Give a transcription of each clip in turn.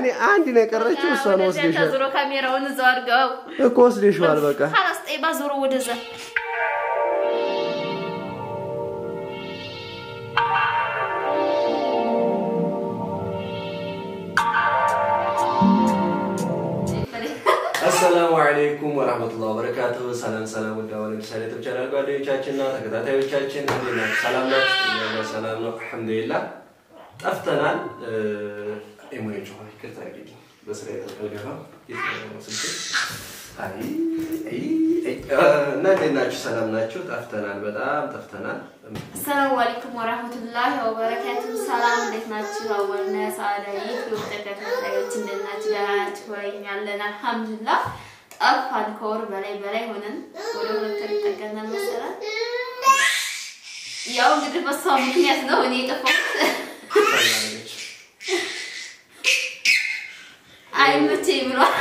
እኔ አንድ ነው የቀረችው፣ እሷን ወደዚያ ወስደሻል ተዞሮ ካሜራውን እዛው አድርገው እኮ ወስደሽዋል። በቃ ካላስ ጠይባ ዞሮ ወደዛ አሰላሙ አለይኩም ወራህመቱላሂ ወበረካቱሁ። ሰላም ሰላም፣ ውድ አሁን ለምሳሌ ዩቲዩብ ቻናል ጓደኞቻችንና ተከታታዮቻችን እንዴት ናችሁ? ሰላም ናችሁ? እኛ ጋር ሰላም ነው አልሐምዱሊላህ። ጠፍተናል። ኢሞጆ ይቅርታ እንግዲህ በስራ የተቀልገፋ አይ አይ አይ እና እንዴት ናችሁ? ሰላም ናችሁ? ጠፍተናል፣ በጣም ጠፍተናል። አሰላሙ አለይኩም ወራህመቱላሂ ወበረካቱ። ሰላም እንዴት ናችሁ? አወልነ ሰዓዳ ዩቲዩብ ተከታታዮች እንዴት ናችሁ? ደህና ናችሁ ወይ? እኛ አለን አልሐምዱሊላህ። ጠፋን ከወር በላይ በላይ ሆነን ወደ ሁለት ወር ይጠጋናል መሰለኝ። ያው እንግዲህ በሷ ምክንያት ነው እኔ የጠፋሁት። አይመቸኝ ብሏል።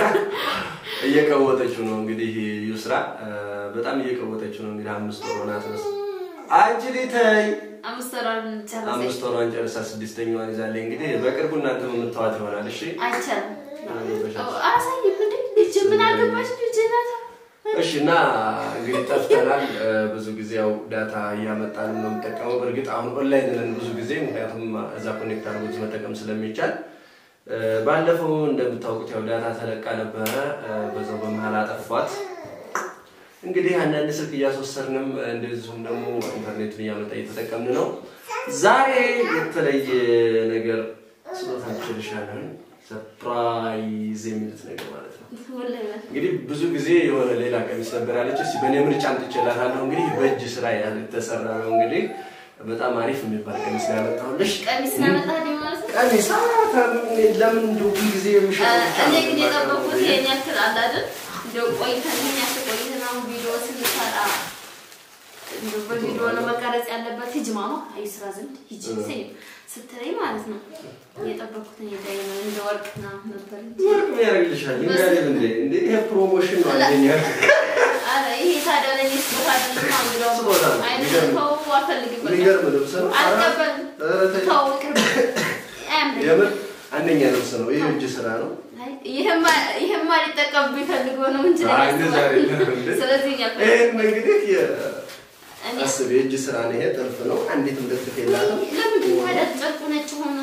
እየቀወጠችው ነው እንግዲህ ዩስራ በጣም እየቀወጠችው ነው እንግዲህ አምስት ወር ሆናት መስ አንቺ ልተይ አምስት ወሯን ጨረሰኝ። አምስት ወሯን ጨርሳ ስድስተኛዋን ይዛለች። እንግዲህ በቅርቡ እናንተ የምታዋት ይሆናል። እሺ አይቻልም። አሳይም እንዴ ልጅ ምን አገባሽ? ልጅ ናት። እሺ እና እንግዲህ ጠፍተናል። ብዙ ጊዜ ያው ዳታ እያመጣን ነው የምጠቀመው። በእርግጥ አሁን ኦንላይን ነን ብዙ ጊዜ፣ ምክንያቱም እዛ ኮኔክት አድርጎት መጠቀም ስለሚቻል ባለፈው እንደምታውቁት ያው ዳታ ተለቃ ነበረ። በዛው በመሀል አጠፏት። እንግዲህ አንዳንድ ስልክ እያስወሰድንም እንደዚሁም ደግሞ ኢንተርኔቱን እያመጣ እየተጠቀምን ነው። ዛሬ የተለየ ነገር ስጦታ ችልሻለን፣ ሰርፕራይዝ የሚሉት ነገር ማለት ነው። ወላሂ እንግዲህ ብዙ ጊዜ የሆነ ሌላ ቀሚስ ነበር ያለች። እስኪ በእኔ ምርጫ አምጥቼላታለሁ። እንግዲህ በእጅ ስራ የተሰራ ነው። እንግዲህ በጣም አሪፍ የሚባል ቀሚስ ነው ያመጣሁልሽ። ቀሚስ ናመጣልኝ ማለት ነው። ቀሚስ ለምን እንደው ሁል ጊዜ የሚሸጠው ብቻ እኔ ነው ግን የማውቀው? የጠበኩት ይሄን ያክል አለ አይደል? እንደው ቆይተን ይሄን ያክል ቆይተን አሁን ቪዲዮ ስንሰራ እንደው በቪዲዮ ነው መቀረጽ ያለበት። ሂጂ ማማ አይ ስራ ዘንድ ሂጂ ስይ ስትለኝ ማለት ነው የጠበኩት እኔ ዳይመንድ እንደ ወርቅ ምናምን ነበር እንጂ ወርቅ ምን ያደርግልሻል? እንጋደል እንዴ እንዴ ይሄ ፕሮሞሽን ነው አንደኛ ኧረ ይሄ ታዲያ ለእኔ ስጦታ አይደለም። አሁን ስጦታ ነው። አይደለም ተው፣ አልፈልግም በቃ። የሚገርም ልብስ ነው። አልቀበልም። ኧረ ተይ። ተው ቅርብ አያምረኝም። የምር አንደኛ ልብስ ነው። ይሄ እጅ ስራ ነው። አይ፣ ይሄማ ይሄማ ሊጠቀምብኝ ፈልገው ነው እንጂ አይ እንደዛ አይደለም እንዴ። ስለዚህ እኛ ይሄን እንግዲህ የ- እኔ አስብ የእጅ ስራ ነው። ይሄ ጥልፍ ነው። አንዲትም ልጥፍ የላትም። ለምንድን ነው ታዲያ ጨርቁ ነጭ ሆነ?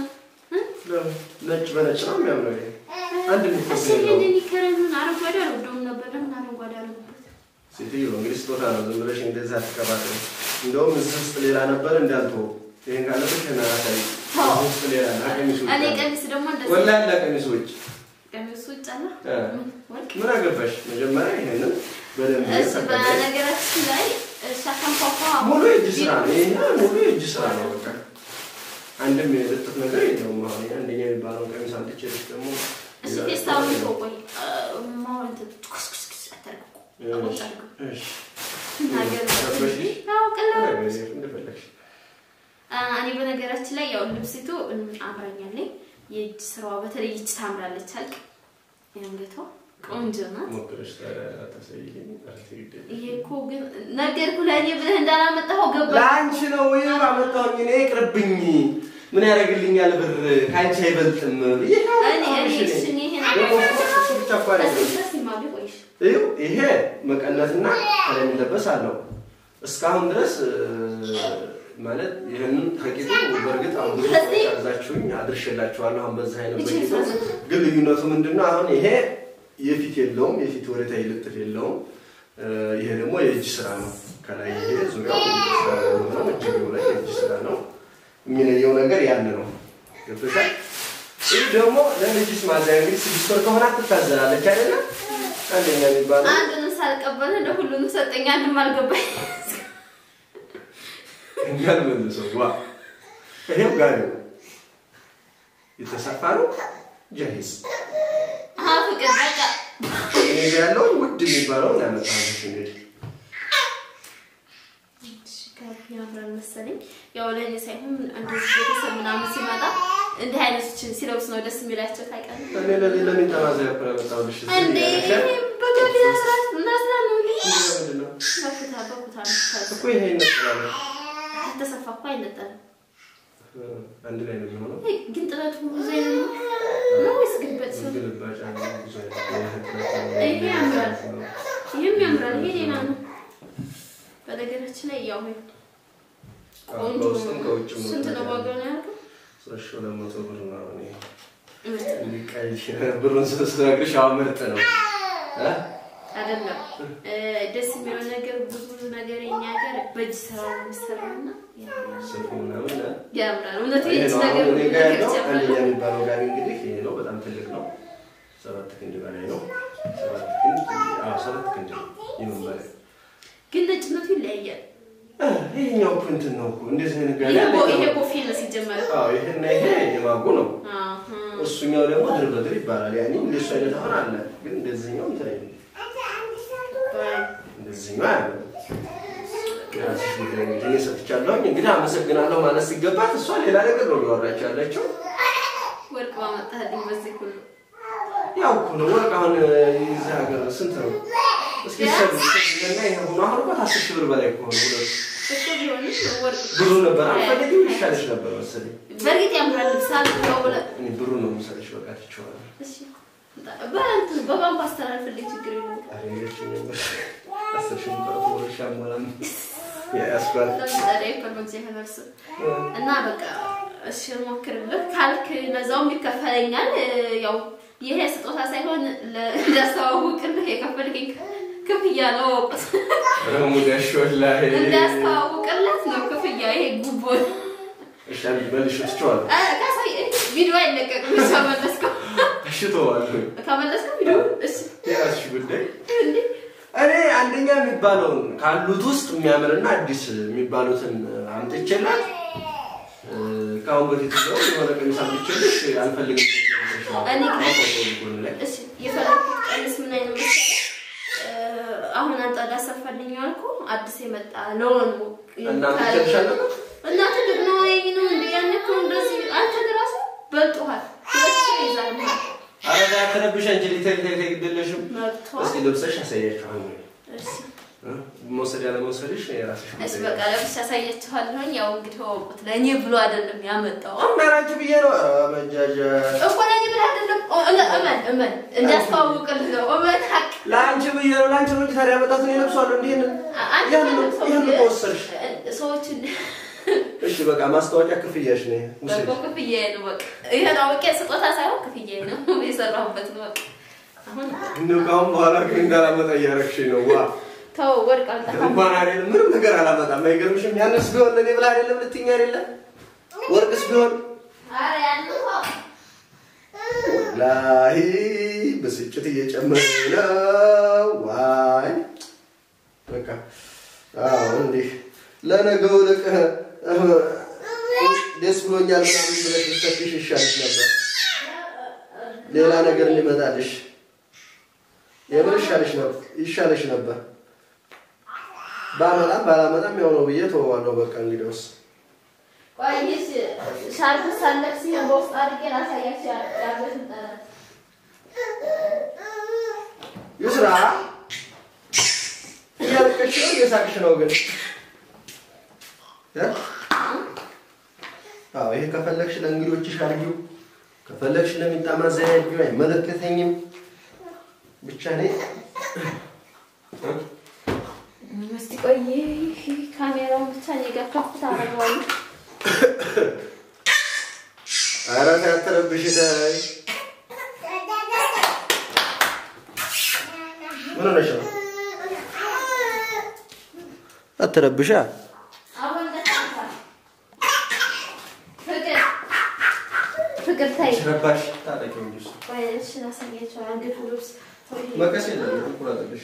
ነጭ በነጭ ነው የሚያምረው። ይሄ አንድ የሚኮስ እሺ የለውም። ይሄንን ይከረኑን አረንጓዴ አልወደውም ነበር። ለምን አረንጓዴ አልወደውም? ሴትዮ እንግዲህ ስጦታ ነው። ዝም ብለሽ እንደዛ አትቀባጥሪ። እንደውም እዚህ ውስጥ ሌላ ነበር እንዳልተወው ይሄን ካለብሽ ይሄን አራታይ ተው። እዚህ ውስጥ ሌላ አለ። ከቀሚሱ ውጭ እኔ አለ። ቀሚስ ደግሞ እንደዚህ ወላሂ አለ ከቀሚሱ ውጭ ቀሚሱ ውጭ አለ እ። ምን ወርቅ ምን አገባሽ? መጀመሪያ ይሄንን በደንብ እሺ ተቀበይ። በነገራችን ላይ እሺ አካንኳኳ ሙሉ የእጅ ስራ ነው። ይሄ ሙሉ የእጅ ስራ ነው። በቃ አንድም የልጥፍ ነገር የለውም። አሁን ይሄ አንደኛ የሚባለውን ቀሚስ አምጥቼልሽ ደግሞ እሺ ፌስታውን ተው ቆይ ማው እንትን ኩስኩስኩስ አታርቁ አቦጣ እሺ ነገር ገባሽ? ያው ቀላል ነገር እንደፈለግሽ እኔ በነገራችን ላይ ያው ልብሲቱ አምራኛለኝ። የእጅ ስራዋ በተለይ ይች ታምራለች። አልቅ የአንገቷ ቆንጆ ናት። ሞክረሽ ታዲያ አታሳይልኝ? ኧረ ተይ ግድ የለም። ይሄ እኮ ግን ነገርኩህ ለእኔ ብለህ እንዳላመጣኸው ገባ። ለአንቺ ነው ወይ አመጣሁኝ? እኔ ይቅርብኝ። ምን ያደርግልኛል ብር ከአንቺ አይበልጥም ብዬ ነው እኔ አሁንሽ እኔ እኔ። እሺ እኔ ይሄን ደግሞ እሱ ብቻ እኮ አይደለም። ተስማሚ ቆይሽ ይኸው ይሄ መቀነትና ከላይ የሚለበስ አለው። እስካሁን ድረስ እ፣ ማለት ይህንን ከቂጡ በእርግጥ አሁን ብዙ ሰዎች አዛችሁኝ አድርሼላችኋለሁ። አሁን በዚህ አይነት በቂጡ ግን ልዩነቱ ምንድን ነው? አሁን ይሄ የፊት የለውም፣ የፊት ወደታ ይልጥፍ የለውም። እ፣ ይሄ ደግሞ የእጅ ስራ ነው። ከላይ ይሄ ዙሪያው የእጅ ስራ ነው የሚሆነው። እጅጌው ላይ የእጅ ስራ ነው። የሚለየው ነገር ያን ነው። ገብቶሻል? ይህ ደግሞ ለልጅስ ማዘያ እንግዲህ ስድስት ወር ከሆነ ትታዘላለች አይደለም? አንደኛ የሚባለው አንዱንም ሳልቀበል እንደ ሁሉንም ሰጠኝ። አንድም አልገባኝ። እኛን መልሰው ዋ ይሄው ጋር ነው የተሰፋ ነው። ጃሂዝ አሀ ፍቅር በቃ እኔ ጋ ያለውን ውድ የሚባለውን ያመጣሁልሽ እንግዲህ ጋቢ ያምራል መሰለኝ። ያው ለእኔ ሳይሆን እንደዚህ ቤተሰብ ምናምን ሲመጣ እንዲህ አይነቶችን ሲለብስ ነው ደስ የሚላቸው ታውቃለህ። እኔ ለሌ ለምን ተማዘያ እኮ ያመጣሁልሽ እዚህ እንዴ ያለሽ በጋቢ ያስራት እናስራ ነው እንዴ? ምንድን ነው በኩታ በኩታ ነው እኮ ይሄ ይመስላል ከተሰፋ እኮ አይነጠልም። አንድ ላይ ነው የሚሆነው። ግን ጥለቱ ብዙ አይነት ነው ነው ወይስ ይሄ ያምራል። ይህም ያምራል። ይሄ ሌላ ነው። በነገራችን ላይ ያው ቆንጆ ከውስጥም ከውጭም ስንት ነው ዋጋው ነው ያልከው? ሶስት ሺህ ሁለት መቶ ብር ነው። እኔ ምርጥ ነው እንዲህ ቀይ ብሩን ስነግርሽ አሁን ምርጥ ነው እ? አይደለም እ፣ ደስ የሚለው ነገር ብዙ ብዙ ነገር የኛ ሀገር በእጅ ስራ ነው የሚሰራውና ያምራል። ስልኩ ምናምን እ? ያምራል። እውነት ይሄ የእጅ ነው ነገር አሁን እኔ ብዙ ጋር ነገር ያለው ይጨምራል። አንደኛ የሚባለው ጋቢ እንግዲህ ይሄ ነው። በጣም ትልቅ ነው። ሰባት ክንድ በላይ ነው። ሰባት ክንድ አዎ፣ ሰባት ክንድ ነው። ይሁን በላይ ግን ነጭነቱ ይለያያል። እ፣ ይሄኛው እኮ እንትን ነው እኮ እንደዚህ አይነት ጋቢ ይሄ አለ። ቦ- ይሄ ቦፌ ነው ሲጀመር። አዎ፣ ይሄና ይሄ የማጉ ነው። አሃ። እሱኛው ደግሞ ድር በድር ይባላል። ያኔ እንደሱ አይነት አሁን አለ፣ ግን እንደዚህኛው እንትን አይልም። እንደዚህኛው አያለም። የራስሽ ጉዳይ እንግዲህ እኔ ሰጥቻለሁኝ። እንግዲህ አመሰግናለሁ ማለት ሲገባት እሷ ሌላ ነገር ነው እያወራች ያለችው። ወርቅ ባመጣልኝ በዚህ ሁሉ ያው እኮ ነው ወርቅ አሁን እዚህ ሀገር ስንት ነው? እስኪ ሰብ እና ይሄ ሆኖ አሁን እኮ ከአስር ሺህ ብር በላይ እኮ ነው ሁለቱ። እሱ ቢሆንም ወርቅ ብሩ ነበር አልፈልግም ይሻልሽ ነበር መሰለኝ። በእርግጥ ያምራል። ልብስ አልቀው ብለህ እኔ ብሩ ነው የምሰጥሽ። በቃ ትቼዋለሁ። እሺ በእንትን በባንክ አስተላልፍልኝ ችግር የለም። ኧረ የለችም ነበር። አስር ሺህ ብር ወር ሺህ አልሞላም። ያስባል ለምሳሌ ኢንፎርሜሽን የተነሱ እና በቃ እሺ ሞክርልህ ካልክ ለዛውም ይከፈለኛል። ያው ይሄ ስጦታ ሳይሆን ለ- እንዳስተዋውቅልህ የከፈልከኝ ክፍያ ነው። ወቁት ረሙዳሽ ወላሂ እንዳስተዋውቅለት ነው ክፍያ። ይሄ ጉቦ ነው። እሺ አንድ መልሽ ትቼዋለሁ። አ፣ ካሳይ ቪዲዮ አይለቀቅም። እሺ ከመለስከው እሺ ተዋለሁ። ከመለስከው ቪዲዮ እሺ የራስሽ ጉዳይ እንዴ እኔ አንደኛ የሚባለውን ካሉት ውስጥ የሚያምርና አዲስ የሚባሉትን አምጥቼላት እ፣ ከአሁን በፊት ነው የሆነ ቀሚስ አምጥቼልሽ አልፈልግም እኔ ጎን ላይ እሺ የፈለኩት ቀሚስ ምን አይነት መሰለህ? እ፣ አሁን አንተ ላሰፋልኝ ያልኩህ አዲስ የመጣ ለሆኑ እና አምጥቼልሻለሁ እና ትልቅ ነው ወይ ነው እንዴ? ያን እኮ እንደዚህ አንተ ራሱ በልጦሃል። ሁለት ሰው ይዛል ማለት ኧረ ዳ ተነብሽ አንቺ ሊተሪ ተሪ ግድለሽም መብቷል። እስኪ ለብሰሽ አሳያችኋል እሺ መውሰድ ያለ መውሰድሽ የራስሽ እሺ ጉዳይ በቃ ለብቻ አሳያችኋለሁኝ። ያው እንግዲህ ወቁት ለእኔ ብሎ አይደለም ያመጣው እናራችሁ ብዬ ነው ኧረ መጃጃ እኮ ለእኔ ብሎ አይደለም። ኦ፣ እመን እመን እመን እንዳስተዋውቅልህ ነው። እመን ሀቅ ለአንቺ ብዬ ነው ለአንቺ ነው እንጂ ታዲያ ያመጣትን የለብሷለሁ እንዲህ አንተ ያን ነው ሰው ያን ከወሰድሽ ሰዎችን እሺ በቃ ማስታወቂያ ክፍያሽ ነው ውሰድ በጎ ክፍያዬ ነው። በቃ ይሄን አውቄ ስጦታ ሳይሆን ክፍያዬ ነው የሰራሁበት ነው። በቃ አሁን እንደው ከአሁን በኋላ ግን እንዳላመጣ እያደረግሽኝ ነው ዋ ተው ወርቅ አልጠፋም። እንኳን አይደለም ምንም ነገር አላመጣም አይገርምሽም ያንስ ቢሆን ለእኔ ብላ አይደለም ልትይኝ አይደለም ወርቅስ ቢሆን ኧረ ያንን ተው። ወላሂ ብስጭት እየጨመረ ነው ዋይ በቃ አዎ እንዲህ ለነገው ልቅ ደስ ብሎኛል ምናምን ብለሽ ብትሰጥሽ ይሻልሽ ነበር ሌላ ነገር እንዲመጣልሽ የምር ይሻልሽ ነበር ይሻልሽ ነበር ባመጣም ባላመጣም ያው ነው ብዬ ተወዋለሁ በቃ እንግዲያውስ ቆይ ይህስ ሻርፕ ሳለብስ ይሄን በውስጥ አድርጌ ላሳያችሁ ያ- ያለሽን ጠረት። ይስራ እያለቀሽ ነው እየሳቅሽ ነው ግን እ? አዎ ይሄ ከፈለግሽ ለእንግዶችሽ አድርጊው ከፈለግሽ ለሚጣማ ዘያጅው አይመለከተኝም ብቻ እኔ እ? እስቲ ቆይ ይህ ካሜራውን ብቻ እኔ ጋር ከፍታ አደርገዋለሁ። ኧረ ተይ አትረብሽ ተይ ምን ሆነሽ ነው አትረብሻ አሁን እንደታንታ ፍቅር ፍቅር ታይ ረባሽ ታጠቂው እንጂ እሱ ቆይ እሺ ላሳያቸው አንገቱ ልብስ ተው ይሄ መቀስ የለም ቁራጥልሽ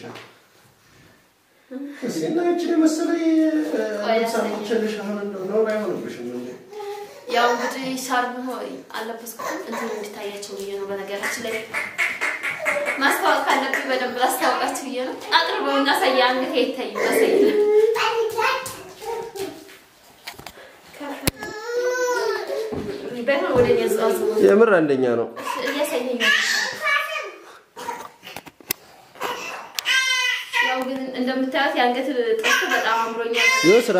እስኪ እና ይችን የመሰለ ሳምቸልሽ አሁን እንደው ነውር አይሆንብሽም እንዴ ያው እንግዲህ ሻርብ ሆይ አለበስኩትም እንትን እንዲታያቸው ብዬ ነው። በነገራችን ላይ ማስታወቅ ካለብኝ በደንብ ላስታወቃችሁ ብዬ ነው። አቅርበው እና ሳያ አንገቴ ይታይ ማሳይል ባይሆን ወደ እኔ አዘዋዝ የምር አንደኛ ነው እያሳየኝ ያው ግን እንደምታዩት የአንገት ጥልፍ በጣም አምሮኛል። ይኸው ስራ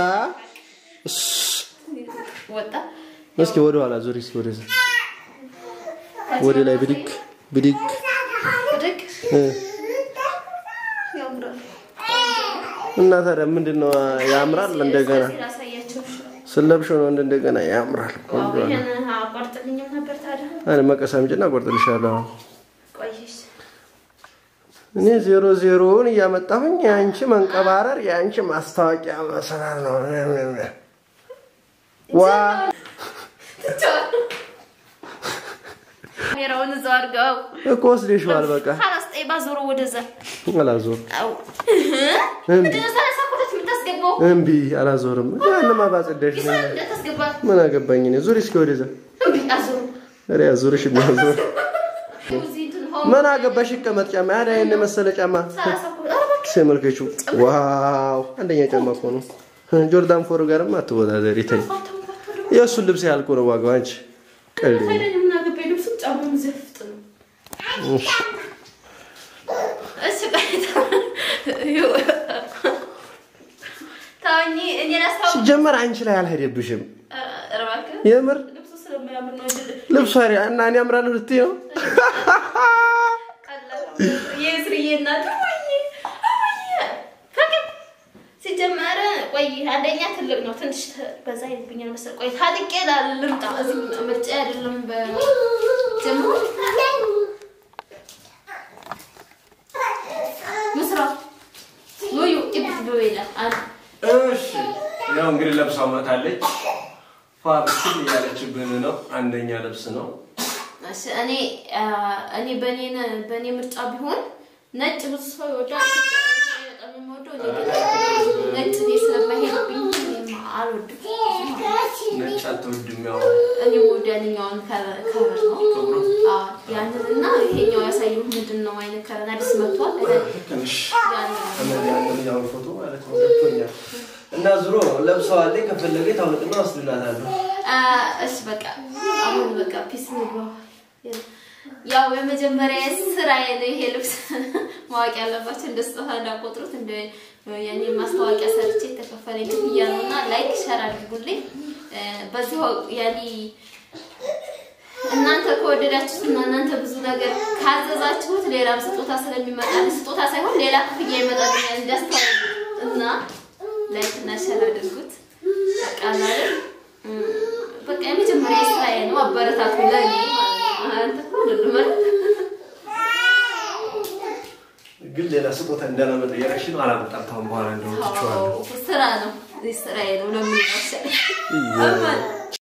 ወጣ እስኪ ወደ ኋላ ዙሪ እስኪ ወደ ወደ ላይ ብድግ ብድግ ብድግ እ እና ታዲያ ምንድን ነው ያምራል? እንደገና ላሳያቸው። ስለብሽው ነው እንደገና ያምራል። ቆንጆ ነው። ይሄን አቋርጥልኝም ነበር ታዲያ። እኔ መቀስ አምጪና እቆርጥልሻለሁ። አሁን ቆይሽ እኔ ዜሮ ዜሮውን እያመጣሁኝ የአንቺ መንቀባረር የአንቺ ማስታወቂያ መሰራር ነው። ዋ ካሜራውን እዛው አድርገው እኮ ወስደሽዋል። በቃ ካላስጠይ ባዞሮ ወደዛ አላዞር አው እምቢ ምንድን ነው ሰላሳ ኩለት የምታስገባው? እምቢ አላዞርም። ያንማ ባጸዳሽ ይሳል እንዳታስገባ ምን አገባኝ እኔ። ዙሪ እስኪ ወደዛ። እምቢ አዞሩ ኧረ ያዙርሽ የሚያዞር እዚህ እንትን ሆም ምን አገባሽ? ይቀመጥ ጫማ ያዳ ይሄን የመሰለ ጫማ ሰላሳ ኩለት ኧረ እባክህ ሲመልከቹ ዋው! አንደኛ ጫማ እኮ ነው። ጆርዳን ፎር ጋርም አትወዳደሪ ተይ። የእሱን ልብስ ያልኩ ነው ዋጋው። አንቺ ቀልድ ነው። ታዲያ ምን አገባኝ? ልብሱም ጫማውም ዝፍጥ ነው። እሺ። እሺ ቆይ ታውኝ እኔ ላስታውቅ ሲጀመር አንቺ ላይ አልሄደብሽም። ኧረ እባክህ የምር ልብሱ ስለማያምር ነው እንጂ ልብሷ ሪ- እና እኔ አምራለሁ ልትይ ነው? የስርዬ እናት እማዬ፣ እማዬ፣ ፈቅድ ሲጀመረ ቆይ አንደኛ ትልቅ ነው ትንሽ ተ- በዛ ይልብኛል መሰል ቆይ ታጥቄ ላል- ልምጣ እዚህ ምርጫ አይደለም በጀምሮ ምስራ ውዩ ኢብት በቤላ አለ እሺ ያው እንግዲህ ለብሳ መታለች። ፋብስል እያለችብን ነው። አንደኛ ልብስ ነው። እሺ እኔ አ፣ እኔ በኔ በኔ ምርጫ ቢሆን ነጭ ብዙ ሰው ይወዳል። በጣም የምወደው እኔ ግን ነጭ እኔ ስለማይሄድብኝ እኔም አልወድም። ነጭ አትወድም። ያው እኔ ወደ ያንኛውን ከለር ከለር ነው ጥቁሩ አዎ፣ ያንን እና ይሄኛው ያሳየው ምንድን ነው አይነት ከለር አዲስ መጥቷል። ትንሽ ያንን ያንኛው ፎቶ ማለት ነው ገብቶኛል። እና ዙሮ ለብሰዋለች። ከፈለገ ታውልቅና ወስድላታለሁ። አ፣ እሺ በቃ አሁን በቃ ፒስ ንግባ። ያው የመጀመሪያ ስራዬ ነው ይሄ ልብስ። ማወቅ ያለባቸው እንደ ስጦታ እንዳቆጥሩት እንደ የኔ ማስታወቂያ ሰርቼ የተከፈለኝ ክፍያ ነው እና ላይክ ሸር አድርጉልኝ። እ፣ በዚሁ ያኔ እናንተ ከወደዳችሁት እና እናንተ ብዙ ነገር ካዘዛችሁት ሌላም ስጦታ ስለሚመጣ ስጦታ ሳይሆን ሌላ ክፍያ ይመጣልኛል እንዲያስተዋውቁ እና ላይክ እና ሸር አድርጉት። በቃ ማለት እም፣ በቃ የመጀመሪያ ስራዬ ነው። አበረታቱ ለኔ ማለት ነው። አንተ እኮ አይደለም አይደል? ግን ሌላ ስጦታ እንዳላመጣ እያለሽ ነው። አላመጣም። ታሁን በኋላ እንደው ትችዋለሁ። አዎ፣ ስራ ነው። ስራዬ ነው ለምን ይመስል